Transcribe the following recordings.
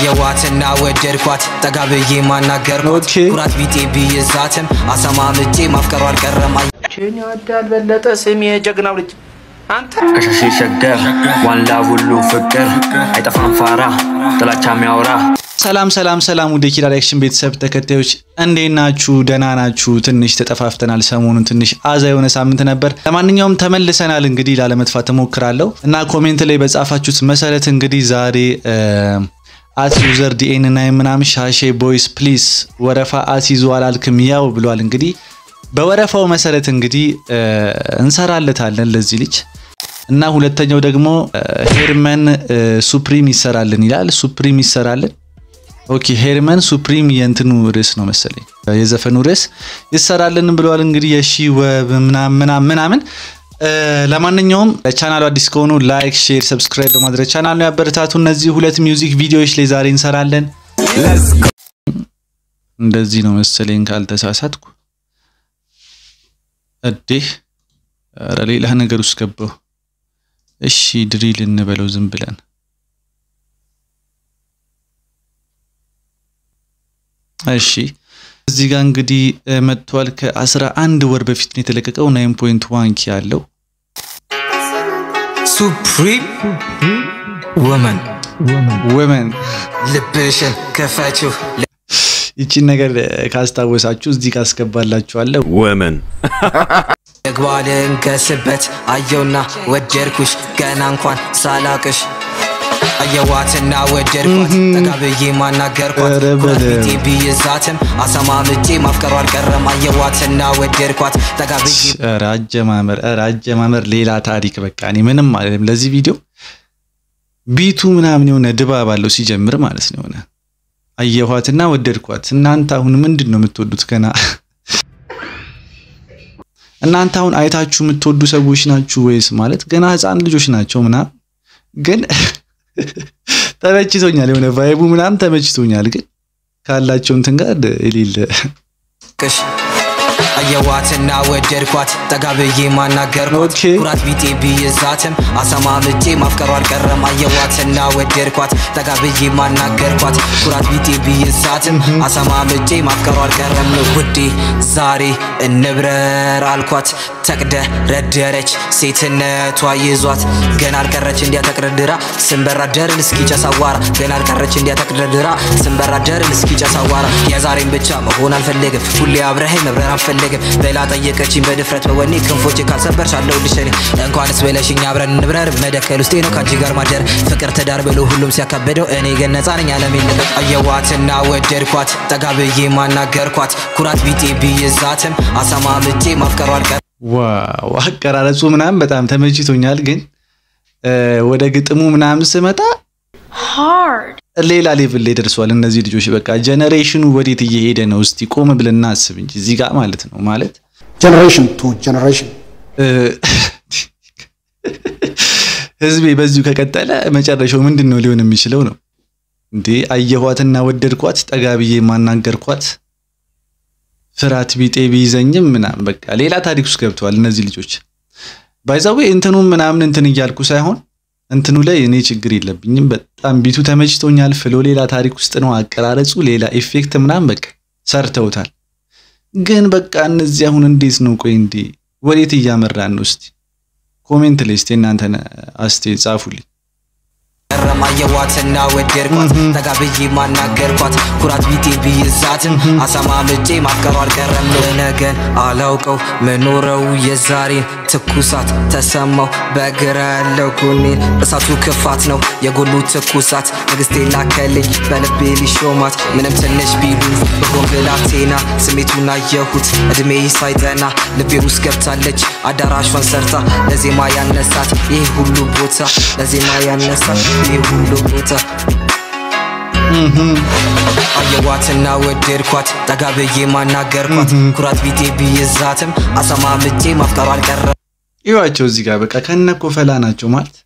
አየዋትና ወደድኳት ጠጋ ብዬ ማናገርኳት ኦኬ። ኩራት ቢጤ ብይዛትም አሰማምጬ ማፍቀሯ አልቀረም ችን ይወዳል በለጠ ስሜ የጀግናው ልጅ አንተ ከሸሽ ሸገር ዋንላ ሁሉ ፍቅር አይጠፋም ፋራ ጥላቻ የሚያወራ ሰላም ሰላም ሰላም ወደ ኪራ ሪያክሽን ቤተሰብ ተከታዮች እንዴት ናችሁ? ደህና ናችሁ? ትንሽ ተጠፋፍተናል። ሰሞኑን ትንሽ አዛ የሆነ ሳምንት ነበር። ለማንኛውም ተመልሰናል። እንግዲህ ላለመጥፋት እሞክራለሁ እና ኮሜንት ላይ በጻፋችሁት መሰረት እንግዲህ ዛሬ አት ዩዘር ዲኤን እና ምናምን ሻሼ ቦይስ ፕሊስ ወረፋ አስይዞ አላልክም ያው ብሏል። እንግዲህ በወረፋው መሰረት እንግዲህ እ፣ እንሰራለታለን ለዚህ ልጅ እና ሁለተኛው ደግሞ ሄርመን እ፣ ሱፕሪም ይሰራልን ይላል። ሱፕሪም ይሰራልን ኦኬ ሄርመን ሱፕሪም የእንትኑ ርዕስ ነው መሰለኝ የዘፈኑ ርዕስ ይሰራልን ብለዋል። እንግዲህ የሺ ወብ ምናምን ምናምን ምናምን እ፣ ለማንኛውም ቻናሉ አዲስ ከሆኑ ላይክ፣ ሼር፣ ሰብስክራይብ በማድረግ ቻናሉ ያበረታቱ። እነዚህ ሁለት ሚውዚክ ቪዲዮዎች ላይ ዛሬ እንሰራለን። እንደዚህ ነው መሰለኝ ካልተሳሳትኩ። እዴ ኧረ ሌላ ነገር ውስጥ ገባሁ። እሺ ድሪል እንበለው ዝም ብለን እሺ እዚህ ጋር እንግዲህ እ፣ መጥቷል። ከአስራ አንድ ወር በፊት ነው የተለቀቀው። ናይን ፖይንት ዋን ኪ ያለው ሱፕሪም ወመን ወመን ልብሽን ክፈችው ይቺን ነገር እ፣ ካስታወሳችሁ እዚህ ጋር አስገባላችኋለሁ። women. ልግባ ልንገስበት አየውና ወደድኩሽ ገና እንኳን ሳላቅሽ አየዋትና ወደድኳት ጠጋ ብዬ ማናገርኳት ኧረ ኩራት በለው። ቢጤ ብይዛትም አሰማምጬ ማፍቀሯ አልቀረም አየዋትና ወደድኳት ጠጋ ብዬ ኧረ አጀማመር ኧረ አጀማመር ሌላ ታሪክ። በቃ እኔ ምንም አይደለም ለዚህ ቪዲዮ ቢቱ ምናምን የሆነ ድባብ አለው ሲጀምር ማለት ነው። የሆነ አየኋትና ወደድኳት። እናንተ አሁን ምንድን ነው የምትወዱት? ገና እናንተ አሁን አይታችሁ የምትወዱ ሰዎች ናችሁ ወይስ ማለት ገና ህፃን ልጆች ናቸው ምናምን? ግን ተመችቶኛል፣ የሆነ ቫይቡ ምናምን ተመችቶኛል። ግን ካላቸው እንትን ጋር የሌለ ቅሽ አየዋትና ወደድኳት ጠጋ ብዬ ማናገርኳት ኦኬ። ኩራት ቢጤ ብይዛትም አሰማምጬ ማፍቀሯ አልቀረም አየዋትና ወደድኳት ጠጋ ብዬ ማናገርኳት ኩራት ቢጤ ብይዛትም አሰማምጬ ማፍቀሯ አልቀረም ውዴ ዛሬ እንብረር አልኳት ተቅደ ረደረች ሴትነቷ ይዟት ገና አልቀረች እንዲያ ተቅደድራ ስንበራ ደርን እስኪ ጨሳዋራ ገና አልቀረች እንዲያ ተቅደድራ ስንበራ ደርን እስኪ ጨሳዋራ የዛሬን ብቻ መሆን አልፈለግም ሁሌ አብረኸኝ መብረር አልፈለግም በላ ጠየቀችኝ በድፍረት በወኔ ክንፎቼ ካልሰበርሽ አለሁልሽ እኔ እንኳንስ በለሽኝ አብረን እንብረር መደከል ውስጤ ነው ከአንቺ ጋር ማደር ፍቅር ትዳር ብሎ ሁሉም ሲያካበደው እኔ ግን ነፃ ነኝ አለሜን ልቀቅ አየዋትና ወደድኳት ጠጋ ብዬ ማናገርኳት ኩራት ቢጤ ብይዛትም አሰማምጬ ማፍቀሯ አልቀር ዋው አቀራረጹ ምናምን በጣም ተመችቶኛል። ግን እ፣ ወደ ግጥሙ ምናምን ስመጣ ሌላ ሌቭል ላይ ደርሷል። እነዚህ ልጆች በቃ ጀነሬሽኑ ወዴት እየሄደ ነው? እስቲ ቆም ብለን እናስብ እንጂ እዚህ ጋር ማለት ነው ማለት generation to generation. እ፣ ህዝቤ በዚሁ ከቀጠለ መጨረሻው ምንድን ነው ሊሆን የሚችለው ነው እንዴ? አየኋትና ወደድኳት ጠጋ ብዬ ማናገርኳት ፍርሃት ቢጤ ቢይዘኝም ምናምን በቃ ሌላ ታሪክ ውስጥ ገብተዋል እነዚህ ልጆች። ባይዛዌ እንትኑም ምናምን እንትን እያልኩ ሳይሆን እንትኑ ላይ እኔ ችግር የለብኝም። በጣም ቢቱ ተመችቶኛል። ፍሎ ሌላ ታሪክ ውስጥ ነው። አቀራረጹ ሌላ ኢፌክት ምናምን በቃ ሰርተውታል። ግን በቃ እነዚህ አሁን እንዴት ነው? ቆይ እንዴ ወዴት እያመራን ነው? እስቲ ኮሜንት ላይ እስቲ እናንተን አስቴ ጻፉልኝ። ቀረም አየዋትና ወደድኳት ጠጋ ብዬ ማናገርኳት ኩራት ቢጤ ብይዛትም አሰማምጬ ማፍቀሯ አልቀረም ነገን አላውቀው መኖረው የዛሬን ትኩሳት ተሰማው በግራ ያለው ጎኔን እሳቱ ክፋት ነው የጎሉ ትኩሳት ንግስቴ ላከልኝ በልቤ ሊሾማት ምንም ትንሽ ቢሉ በሆን ብላቴና ስሜቱን አየሁት እድሜ ሳይጠና ልቤ ውስጥ ገብታለች አዳራሿን ሰርታ ለዜማ ያነሳት ይህ ሁሉ ቦታ ለዜማ ያነሳት ይህ ሁሉ ቦታ አየዋትና ወደድኳት ጠጋ ብዬ ማናገርኳት ኩራት ቢጤ ብይዛትም አሰማምጬ ማፍቀሯ አልቀረም ይዋቸው እዚህ ጋር በቃ ከነኮ ፈላ ናቸው ማለት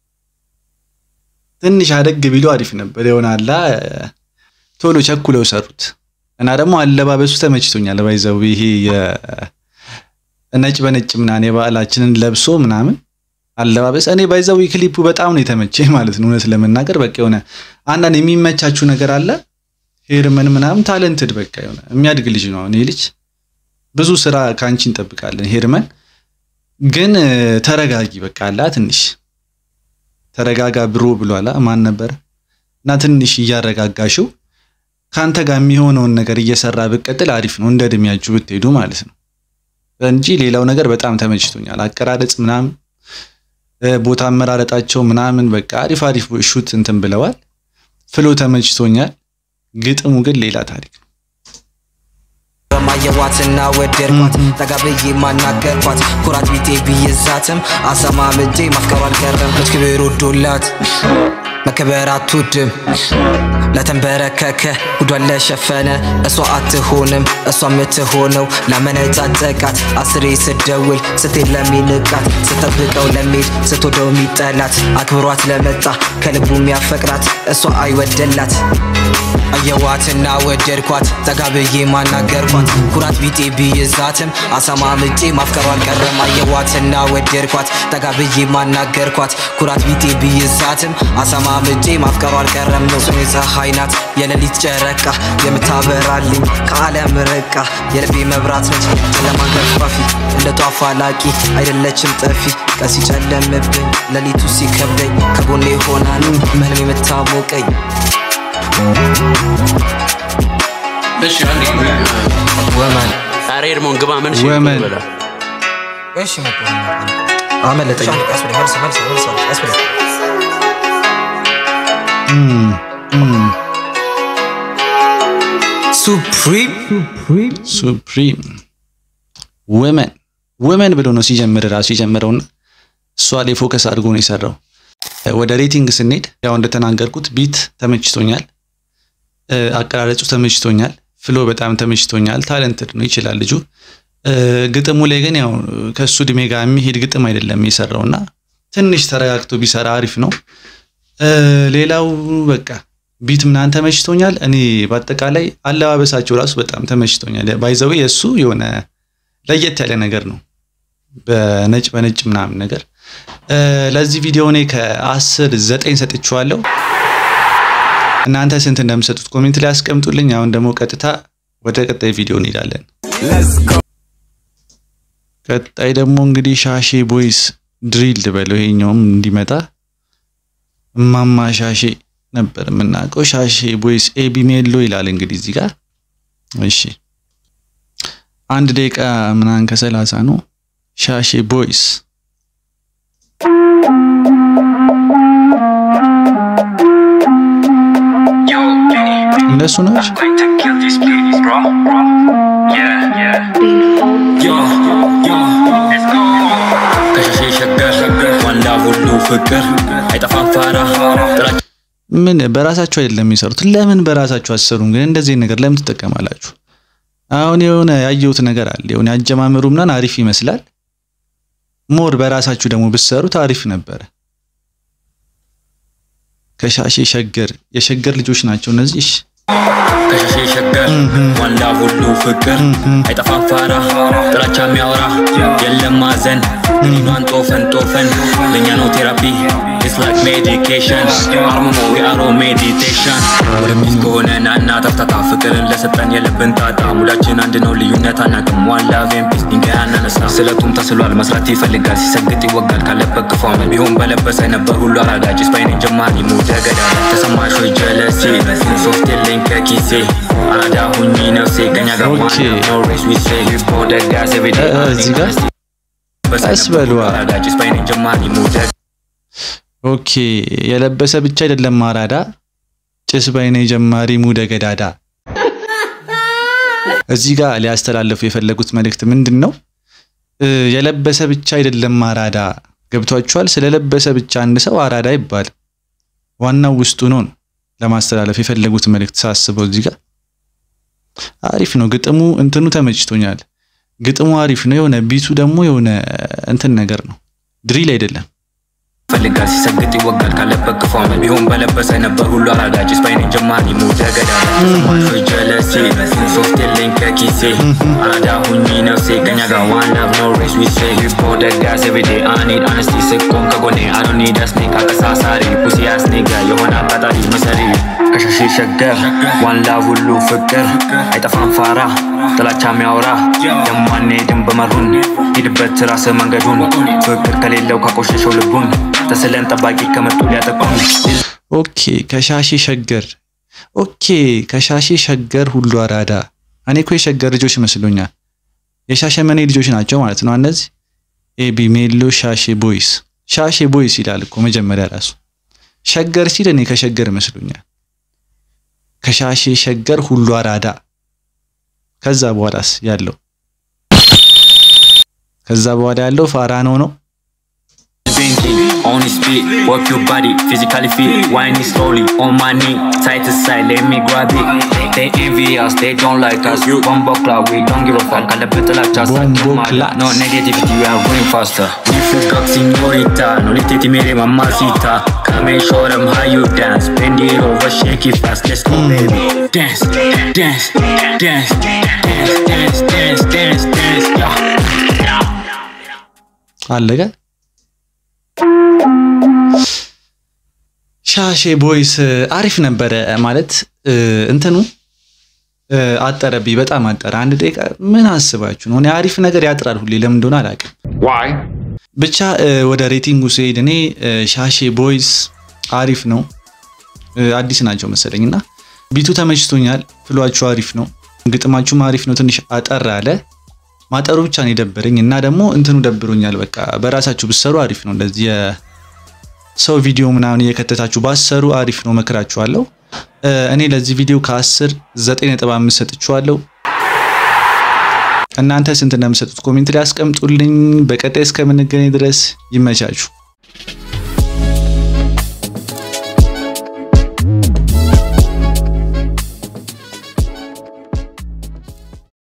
ትንሽ አደግ ቢሉ አሪፍ ነበር። ይሆናላ ቶሎ ቸኩለው ሰሩት እና ደግሞ አለባበሱ ተመችቶኛል። ባይዘው ይሄ የነጭ በነጭ ምናምን የባህላችንን ለብሶ ምናምን አለባበስ እኔ ባይዘው ክሊፑ በጣም ነው የተመቸኝ ማለት ነው። እውነት ለመናገር በቃ የሆነ አንዳንድ የሚመቻችሁ ነገር አለ። ሄርመን ምናምን ታለንትድ በቃ የሆነ የሚያድግ ልጅ ነው። እኔ ልጅ ብዙ ስራ ከአንቺ እንጠብቃለን። ሄርመን ግን ተረጋጊ በቃ አላ ትንሽ ተረጋጋ ብሮ ብሏላ ማን ነበረ እና ትንሽ እያረጋጋሽው ከአንተ ጋር የሚሆነውን ነገር እየሰራ ብቀጥል አሪፍ ነው። እንደ እድሜያችሁ ብትሄዱ ማለት ነው እንጂ ሌላው ነገር በጣም ተመችቶኛል። አቀራረጽ ምናምን ቦታ አመራረጣቸው ምናምን በቃ አሪፍ አሪፍ ሹት እንትን ብለዋል። ፍሎ ተመችቶኛል። ግጥሙ ግን ሌላ ታሪክ ነው። ማየዋትና ወደድኳት ጠጋ ብዬ ማናገርኳት ኩራት ቢጤ ብይዛትም አሰማምጄ ማፍቀሯ አልቀረም ክብር ወዶላት መከበር አትወድም ለተንበረከከ ጉዷን ለሸፈነ እሷ አትሆንም እሷ የምትሆነው ላመነጫጨቃት አስሬ ስደውል ስትሄድ ለሚንቃት ስጠብቀው ለሚሄድ ስትወደው የሚጠላት አክብሯት ለመጣ ከልቡ የሚያፈቅራት እሷ አይወደላት አየዋትና ወደድኳት ጠጋ ብዬ ማናገርኳት ኩራት ቢጤ ብይዛትም አሰማምጬ ማፍቀሯ አልቀረም አየዋትና ወደድኳት ጠጋ ብዬ ማናገርኳት ኩራት ቢጤ ብይዛትም አሰማምጬ ማፍቀሯ አልቀረም ነው ስሜ ፀሐይ ናት የሌሊት ጨረቃ የምታበራልኝ ከዓለም ርቃ የልቤ መብራት ነች ጨለማን ገፋፊ እንደ ጧፍ አላቂ አይደለችም ጠፊ ቀን ሲጨለምብኝ ሌሊቱ ሲከብደኝ ከጎኔ ሆና ነው በህልሜ የምታሞቀኝ እሺ አንዴ ወመን ኧረ ኤርሞን ግባ ምን ወመን እሺ መጣ አመለጠኝ ቀስ ብለህ መልስ መልስ መልስ ቀስ ብለህ እም፣ እም፣ ሱፕሪም ሱፕሪም ወመን ወመን ብሎ ነው ሲጀምር ራሱ የጀመረውና እሷ ላይ ፎከስ አድርጎ ነው የሰራው። ወደ ሬቲንግ ስንሄድ ያው እንደተናገርኩት ቢት ተመችቶኛል፣ እ፣ አቀራረጹ ተመችቶኛል፣ ፍሎ በጣም ተመችቶኛል። ታለንትድ ነው ይችላል ልጁ። እ፣ ግጥሙ ላይ ግን ያው ከሱ እድሜ ጋር የሚሄድ ግጥም አይደለም የሰራውና ትንሽ ተረጋግቶ ቢሰራ አሪፍ ነው። እ፣ ሌላው በቃ ቢት ምናምን ተመችቶኛል። እኔ በአጠቃላይ አለባበሳቸው ራሱ በጣም ተመችቶኛል። ባይዘዌ የእሱ የሆነ ለየት ያለ ነገር ነው፣ በነጭ በነጭ ምናምን ነገር። እ፣ ለዚህ ቪዲዮ እኔ ከአስር ዘጠኝ ሰጥቼዋለሁ። እናንተ ስንት እንደምሰጡት ኮሜንት ላይ አስቀምጡልኝ። አሁን ደግሞ ቀጥታ ወደ ቀጣይ ቪዲዮ እንሄዳለን። ቀጣይ ደግሞ እንግዲህ ሻሼ ቦይስ ድሪል በለው ይሄኛውም እንዲመጣ እማማ ሻሼ ነበር የምናውቀው። ሻሼ ቦይስ ኤቢ ሜሎ ይላል እንግዲህ እዚህ ጋር እሺ፣ አንድ ደቂቃ ምናምን ከሰላሳ ነው። ሻሼ ቦይስ እነሱ ናቸው። ከሸሼ ሸገር ዋንዳ ሁሉ ፍቅር አይጠፋም ፋራ ጥላቻ ምን በራሳቸው አይደለም የሚሰሩት? ለምን በራሳቸው አሰሩም? ግን እንደዚህ ነገር ለምን ትጠቀማላችሁ? አሁን የሆነ ያየሁት ነገር አለ። የሆነ ያጀማመሩ ምናምን አሪፍ ይመስላል። ሞር በራሳችሁ ደግሞ ብትሰሩት አሪፍ ነበረ። ከሻሼ ሸገር የሸገር ልጆች ናቸው እነዚህ። እሺ ከሸሼ ሸገር ዋንዳ ሁሉ ፍቅር አይጠፋም ፋራ ጥላቻ የሚያወራ የለም ማዘን ሊኗን ጦፈን ጦፈን ለእኛ ነው ቴራፒ It's like medication አርምሞ የአሮ ሜዲቴሽን ወደ ሚስ ከሆነ ናና ተፍታታ ፍቅርን ለሰጠን የልብን ጣጣ ሙዳችን አንድ ነው ልዩነት አናቅም ዋላ ቬምፒስ ድንጋይ አናነሳ ስለቱም ተስሏል መስራት ይፈልጋል ሲሰግጥ ይወጋል ካለበት ክፏም ቢሆን በለበሰ ነበር ሁሉ አራጋጭ ስፓይኔ ጀማሪ ሙደ ገዳ ተሰማሽ ወይ ጀለሴ ሶፍት የለኝ ከኪሴ አራዳ ሁኚ ነፍሴ ከኛ ጋር ኦኬ። no race we say በወደዳሴ ቤቴ እ- እ- እዚህ ጋር ቀስ በሉ። አራጋጭ ስፓይኔ ጀማሪ ሙደ ኦኬ የለበሰ ብቻ አይደለም አራዳ ጭስ ባይነ ጀማሪ ሙደ ገዳዳ። እዚህ ጋር ሊያስተላልፉ የፈለጉት መልእክት ምንድን ነው? እ፣ የለበሰ ብቻ አይደለም አራዳ። ገብቷችኋል? ስለለበሰ ብቻ አንድ ሰው አራዳ ይባል። ዋናው ውስጡ ነው ነው ለማስተላለፍ የፈለጉት መልእክት ሳስበው እዚህ ጋር አሪፍ ነው። ግጥሙ እንትኑ ተመችቶኛል። ግጥሙ አሪፍ ነው። የሆነ ቢቱ ደግሞ የሆነ እንትን ነገር ነው፣ ድሪል አይደለም። ፈልጋል ሲሰግጥ ይወጋል ካለበት ክፏም ቢሆን በለበሰ ነበር ሁሉ አራጋጭ ስፓይኔ ጀማሪ ሙደ ገገዳ ተሰማሾ ጀለሴ ሶፍት የለኝ ከኪሴ አራዳ ሁኚ ነፍሴ ከኛ ጋር ዋን ላቭ ኖ ሬስ ዊ ሴ ሂፖ ደጋስ ኤቭሪዴ አኒድ አነስቲ ስቆም ከጎኔ አዶኒ ዳስኔ ካቀሳሳሪ ፑሲ አስኔጋ የሆነ አቃጣሪ መሰሪ ከሻሺ ሸገር ዋን ላቭ ሁሉ ፍቅር አይጠፋም ፋራ ጥላቻ የሚያወራ የማንሄድም በመሩን ሂድበት ራስ መንገዱን ፍቅር ከሌለው ካቆሸሸው ልቡን ተስለን ጠባቂ ከመጡ ሊያጠቁን ኦኬ ከሻሺ ሸገር ኦኬ ከሻሺ ሸገር ሁሉ አራዳ እኔ እኮ የሸገር ልጆች ይመስሉኛል የሻሸመኔ ልጆች ናቸው ማለት ነው እነዚህ ኤቢ ሜሎ ሻሼ ቦይስ ሻሼ ቦይስ ይላል እኮ መጀመሪያ ራሱ ሸገር ሲል እኔ ከሸገር ይመስሉኛል ከሻሼ ሸገር ሁሉ አራዳ ከዛ በኋላስ ያለው ከዛ በኋላ ያለው ፋራ ነው ነው Thinking, on his feet, work your body, physically fit, whining slowly, on my knee, side to side, let me grab it. They envy us, they don't like us. Bombo cloud, we don't give a fuck. I love it like us. Bombo clat. No negativity, we are going faster. If you got señorita, no let it mere mamacita. Come and show them how you dance. Bend it over, shake it fast. Let's go, baby. Dance, dance, dance, dance, dance, dance, dance, dance. Yeah. አለቀ ሻሼ ቦይስ አሪፍ ነበረ ማለት እንትኑ አጠረብኝ በጣም አጠረ አንድ ደቂቃ ምን አስባችሁ ነው እኔ አሪፍ ነገር ያጥራል ሁሌ ለምን እንደሆነ አላውቅም ብቻ ወደ ሬቲንጉ ስሄድ እኔ ሻሼ ቦይስ አሪፍ ነው አዲስ ናቸው መሰለኝ እና ቢቱ ተመችቶኛል ፍሏችሁ አሪፍ ነው ግጥማችሁም አሪፍ ነው ትንሽ አጠር አለ ማጠሩ ብቻ ነው የደበረኝ እና ደግሞ እንትኑ ደብሮኛል በቃ በራሳችሁ ብሰሩ አሪፍ ነው እንደዚህ ሰው ቪዲዮ ምናምን እየከተታችሁ ባሰሩ አሪፍ ነው መክራችኋለሁ እኔ ለዚህ ቪዲዮ ከ10 9.5 ሰጥቼዋለሁ እናንተ ስንት እንደምሰጡት ኮሜንት ላይ አስቀምጡልኝ በቀጣይ እስከምንገናኝ ድረስ ይመቻችሁ